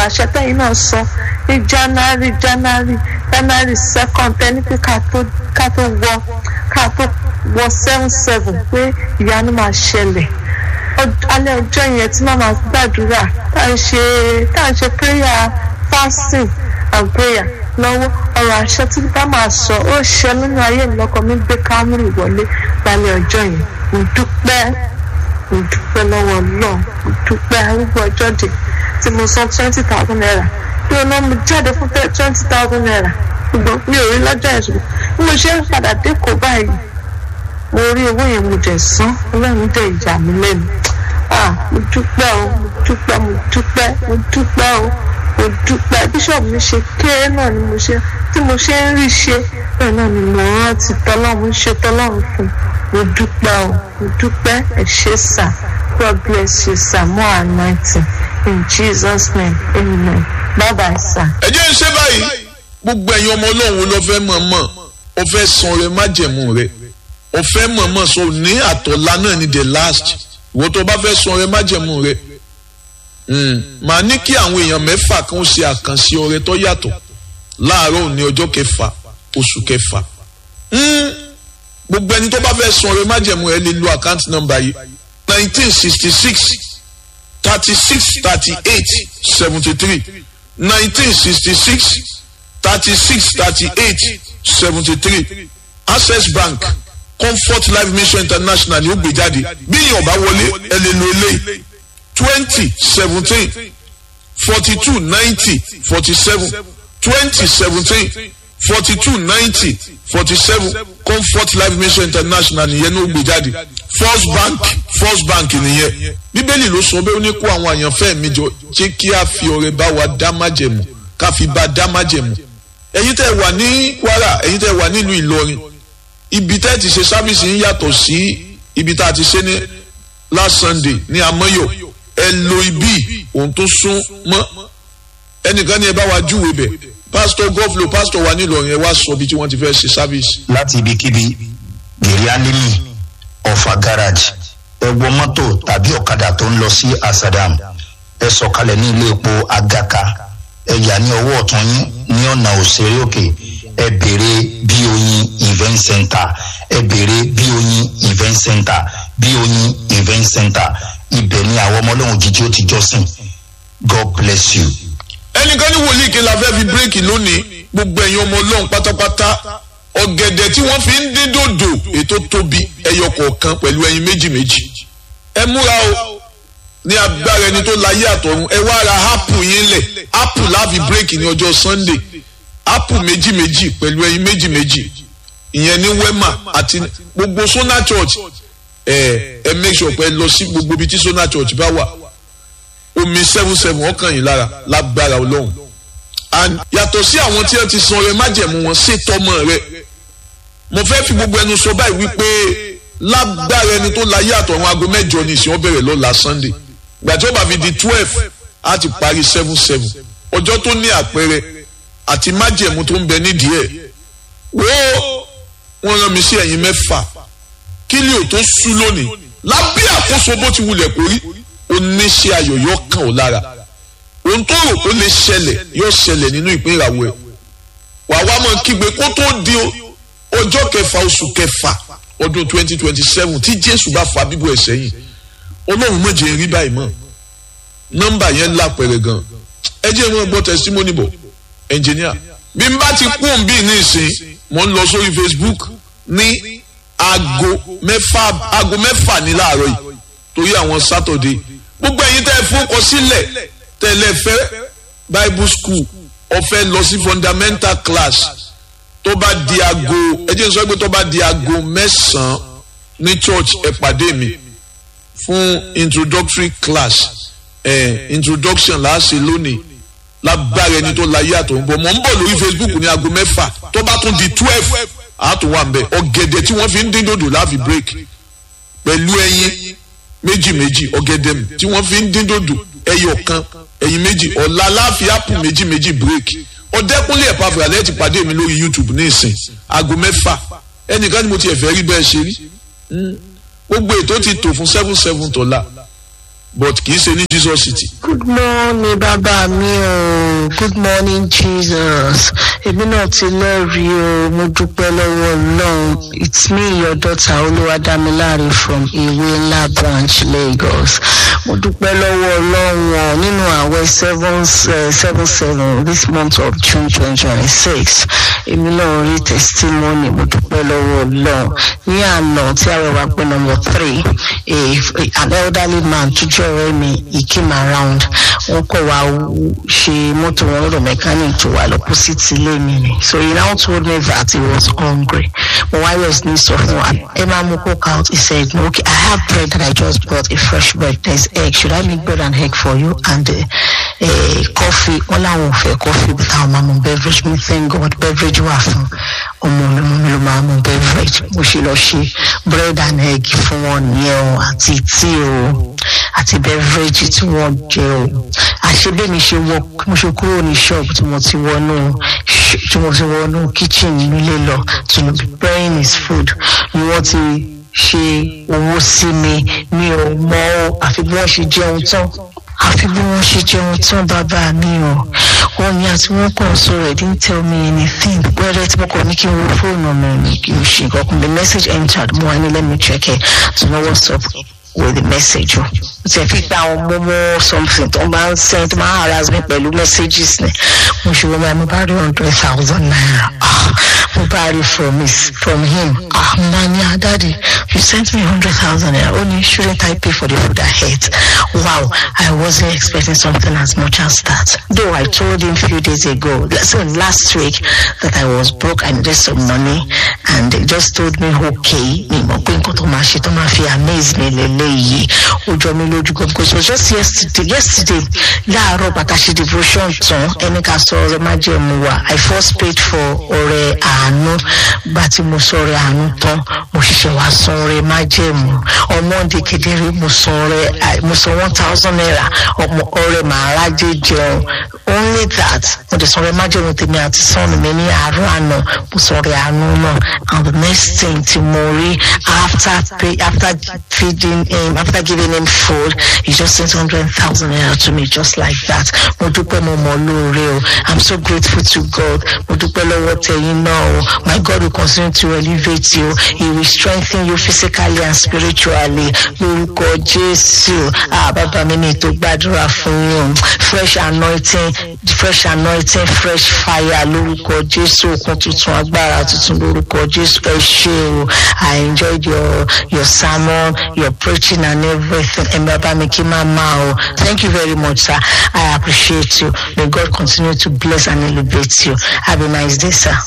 àṣẹ tẹ́yìn náà sọ ní january january january second tẹ́ni pé ká tó ká tó wọ ká tó wọ seven seven pé ìyanu máa ṣẹlẹ̀ alẹ́ ọjọ́ yẹn tí màmá gbàdúrà tá à ń ṣe tá à ń ṣe prayer fasting and prayer lọ́wọ́ ọ̀rọ̀ àṣẹ tí bá máa sọ ó ṣe nínú ayé mi lọ́kọ̀ mi gbé kámúrì wọlé lálẹ́ ọjọ́ yẹn mo dúpẹ́ mo dúpẹ́ lọ́wọ́ náà mo dúpẹ́ arúgbó ọjọ́ dé tí mo san twenty thousand naira bí o náà mo jáde fún twenty thousand naira ṣùgbọ́n mi ò rí lọ́jọ́ yẹn ṣùgbọ́n bí mo ṣe ń padà dé kó báyìí mo rí owó yẹn mo dẹ̀ san ọlọ́run dẹ̀ ìjà mi lẹ́nu ah mo dúpẹ́ o mo dúpẹ́ mo dúpẹ́ mo dúpẹ́ o mo dúpẹ́ bíṣọ̀bù mi ṣe kéré náà ni mo ṣe tí mo ṣe ń rí ṣe bẹ́ẹ̀ náà ni mo rántí tọ́lọ́run ṣe tọ́lọ́run fún mo dúpẹ́ o mo dúpẹ́ ẹ ṣé sà God bless you sir more anointing in Jesus name amen bye bye sir. ẹ jẹ́ ń ṣe báyìí gbogbo ẹ̀yin ọmọ ọlọ́run ló fẹ́ mọ̀ mọ̀ ó fẹ́ san rẹ májẹ̀mú rẹ ó fẹ́ mọ̀ mọ̀ so ní àtọ̀lá náà ni the last ìwọ tó bá fẹ́ san rẹ májẹ̀mú rẹ màá ní kí àwọn èèyàn mẹ́fà kan ṣe àkànṣe ọrẹ tó yàtọ̀ láàárọ̀ ní ọjọ́ kẹfà oṣù kẹfà gbogbo ẹni tó bá fẹ́ san ọrẹ májẹ̀mú ẹ lè lo àkáǹtì nọ́mbà yìí nineteen sixty six thirty six thirty eight seventy three nineteen sixty six thirty six thirty eight seventy three access bank comfort life mission international ni ó gbé jáde bí èèyàn bá wọlé ẹ lè lo eléyìí twenty seventeen forty two ninety forty seven twenty seventeen forty two ninety forty seven comfort life mission international nìyẹn ní ó gbé jáde first bank first bank nìyẹn bíbélì ló sọ bẹ́ẹ̀ ó ní kó àwọn àyànfẹ́ mi jọ jẹ́ kí a fi ọrẹ bá wa dá májẹ̀mú ká fi bá dá májẹ̀mú ẹ̀yin tẹ́ wà ní kwara ẹ̀yin tẹ́ wà nílùú ìlọrin ibi tẹ́ ti ṣe sábìsì ń yàtọ̀ sí ibi tá a ti ṣe ní last sunday ní amọ́yọ̀ ẹ lo ibi ohun tó sún mọ́ ẹnìkan ní ẹ bá wa júwe bẹ̀ pásítọ̀ gọ́fìlò pásítọ̀ wa nílọrin ẹ wá sọ ibi tí wọ́n ti fẹ́ ṣe sábìsì. láti ibikíbi gèrè alimi ọ̀fà garage ẹ wọ mọ́tò tàbí ọ̀kadà tó ń lọ sí asadam ẹ sọ̀kalẹ̀ ní ilé epo agaka ẹ yà ní ọwọ́ ọ̀tún yín ní ọ̀nà òṣèré òkè ẹ béèrè bí oyin event center ẹ béèrè bí oyin event center bí oyin event center ibẹ̀ ni àwọn ọmọ ọlọ́run jíjí ó ti jọ́sìn god bless you. ẹnìkan ní wòlíì kí la fẹ́ fi bírèkì lónìí gbogbo ẹ̀yin ọmọ ọlọ́run pátápátá ọ̀gẹ̀dẹ̀ tí wọ́n fi ń dín dòdò ètò tóbi ẹyọ kọ̀ọ̀kan pẹ̀lú ẹyin méjì méjì ẹ múra o ní agbára ẹni tó láyé àtọ̀run ẹ wá ra ápù yín lẹ̀ ápù láàfin bírèkì ní ọjọ́ sunday ápù méjì méjì pẹ̀lú ẹyin méjì méjì ìyẹn ní wema àti gbogbo sona church ẹ ẹ make sure pé ẹ lọ sí gbogbo ibi tí sona church bá wà omi seven seven ọkàn yìí lára lágbára ọlọ́run and yàtọ̀ sí àwọn tí wọ́n ti san ọrẹ májẹ̀mú wọn ṣètò ọmọ rẹ mo fẹ́ fi gbogbo ẹnu sọ báyìí wípé lágbára ẹni tó láyé àtọ̀run aago mẹ́jọ ní ìsìn ọbẹ̀rẹ̀ lọ́la sunday gbàtí ó bá fi di twelve á ti parí seven seven ọjọ́ tó ní àpẹẹrẹ àti májẹ̀mú tó ń bẹ nídìí ẹ̀ wo wọ́n rán mi sí ẹ̀yìn mẹ́fà kí ni ò tó sú lónìí lábẹ́ àkóso bó ti wulẹ̀ kórí oníṣẹ́ ayọ̀ yóò kàn ó lára ohun tó rò kó lè ṣẹlẹ̀ yóò ṣẹlẹ̀ nínú ìpín ìràwọ̀ ẹ̀ wà wá mọ̀ kígbe kó tó di ọjọ́ kẹfà oṣù kẹfà ọdún twenty twenty seven tí jésù bá fa bíbọ̀ ẹ̀ sẹ́yìn ọlọ́run mọ̀jẹ̀ rí báyìí mọ̀ nọ́mbà yẹn lápẹ̀rẹ̀ gan ẹ jẹ́ ìwọ̀n gbọ́ testimony bọ̀ engineer bí n bá ti kú òun bí ní ìsìn mò ń lọ sórí facebook ní aago mẹ́fà aago mẹ́fà ní láàárọ̀ yìí torí àwọn saturday gbogbo ẹ̀yin tẹ́ ẹ fowókọ sílẹ̀ tẹ́lẹ̀ fẹ́ bible school ọ̀fẹ́ lọ sí fundamental class tó bá di aago ẹ jẹ́ n sọ pé tó bá di aago mẹ́sàn-án ní church ẹ pàdé mi fún introductory class eh, introduction là á ṣe lónìí lágbára ẹni tó láyé àtọ̀ ń bọ̀ mọ̀ ń bọ̀ lórí facebook ní aago mẹ́fà tó bá tún di twelve àtún wà ń bẹ̀ ọ̀gẹ̀dẹ̀ tí wọ́n fi ń dín dòdò láàfi break pẹ̀lú ẹyin méjì méjì ọ̀gẹ̀dẹ̀ tí wọ́n fi ń dín dòdò ẹyọ kan ẹyin méjì ọ̀la láàfi apple méjì méjì break ọ̀dẹ́kúnlé ẹ̀pá fìràlẹ́ ti pàdé mi lórí youtube ní ìsìn aago mẹ́fà ẹnìkan ni mo ti ẹ̀fẹ́ rí bẹ́ẹ̀ ṣe rí gbogbo ètò ti tò fún seven seven tọ́lá but kì í ṣe ní jesus city. good morning bàbá mi o good morning jesus èmi náà ti lẹ́rìí o mo dúpẹ́ lọ́wọ́ ọlọ́run it's me your daughter olúwadámiláre from ìwé ńlá branch lagos mo dúpẹ́ lọ́wọ́ ọlọ́run o nínú àwẹ̀ seven eh, seven seven this month of june twenty twenty six èmi náà rí testimony mo dúpẹ́ lọ́wọ́ ọlọ́run ní àná tí àwẹ̀ wá pé number three a an elderly man tó jẹ́ ọ̀rẹ́ mi he came around wọ́n kọ̀ wá ṣe mọ́tò wọn lọ́dọ̀ mechanic tó wà lọ́pọ̀sìtì ilé mi ni so he now told me that he was hungry mo wá yọ̀ ní sọ fún wa ẹ máa mú coke out he said no okay i have bread that i just bought a fresh bread there's egg should i make bread and egg for you and uh, uh, coffee wọ́n láwọn ò fẹ́ coffee but àwọn máa mú beverage me thank god beverage wà fún ọmọ mi mo mi ló máa mú beverage mo ṣe lọ ṣe bread and egg fún wọn nìyẹn o àti tea o àti beverage tí wọ́n jẹ o àṣebẹ́mi ṣe wọ mo ṣe kúrò ní ṣọ́ọ̀bù tí mo ti wọnú tí mo ti wọnú kitchen nílé lọ to be preparing his food ni wọ́n ti ṣe owó sí mi mi ò mọ o àfi bí wọ́n ṣe jẹun tán àfi bí wọ́n ṣe jẹun tán bàbá mi o wọ́n ní àti wọ́n kàn sọ̀rọ̀ ẹ̀ didn't tell me anything wẹ́rẹ́ tí mo kàn ní kí n wo fóònù mi ní kí n ṣe nǹkan kan the message entered mo wá ní let me check it to know what's up with the message o tí ẹ fi gba àwọn mọ́mọ́ something tó máa ń send tó máa ń harass me pẹ̀lú messages ni mo ṣe wọ́n bá mo bá rí hundred thousand naira ah mo bá rí from his from him ah mo bá ní adadi you sent me hundred thousand naira ó ní shouldn't I pay for the food I ate wow I wasn't expecting something as much as that though I told him few days ago so last week that I was broke I needed some money and they just told me okay mi mọ̀ pé nǹkan tó máa ṣe tó máa fi amaze mi lélẹ́yìí ó jọ mi lójú gan because it was just yesterday yesterday láàárọ̀ bàtà ṣe devotion tán ẹni ká sọ ọrẹ má jẹ́ mu wa I first paid for ọrẹ àánú bá tí mo sọ ọrẹ àánú tán mo ṣiṣẹ́ wá san ọrẹ má jẹ́ mu ọmọ ọdẹ kedere mo san ọrẹ mo san one thousand naira ọmọ ọrẹ màá rájẹ jẹun only that mo dẹ̀ san ọrẹ má jẹ́ mu tèmi àti sọ́ọ̀nù mi ní àárọ̀ àná mo san ọrẹ àánú náà and the next thing tí mo rí after pay after feeding him after giving him food he just sent hundred thousand naira to me just like that mo dúpẹ́ mo mọ̀ lóore o i'm so grateful to god mo dúpẹ́ lọ́wọ́ tẹ̀yìn náà o my god will continue to elevate you he will strengthen you physically and spiritually lórúkọ jésù ah bàbá mi ní ètò gbàdúrà fún yín fresh anointing fresh anointing fresh fire lórúkọ jésù okun tuntun agbára tuntun lórúkọ jésù ẹ ṣe o i enjoyed your your sermon your preaching and everything ẹ bàbá mi kí máa máa o thank you very much sir i appreciate you may god continue to bless and elevate you have a nice day sir.